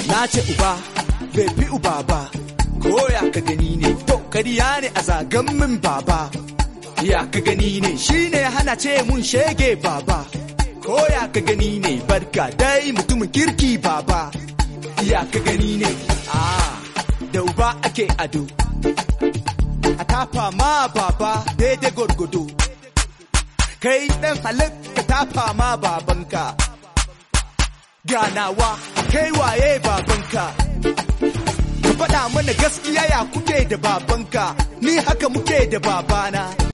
na ce uba bai fi uba ba ko ya ka gani ne to kariya ne a zagan min baba ya ka gani ne shine hana ce mun shege baba ko ya ka gani ne barka dai mutumin kirki baba ya ka gani ne ah da uba ake ado a tafa ma baba daidai gwargwado kai dan halitta tafa ma babanka ganawa kai waye babanka ka faɗa mana gaskiya ya kuke da babanka ni haka muke da babana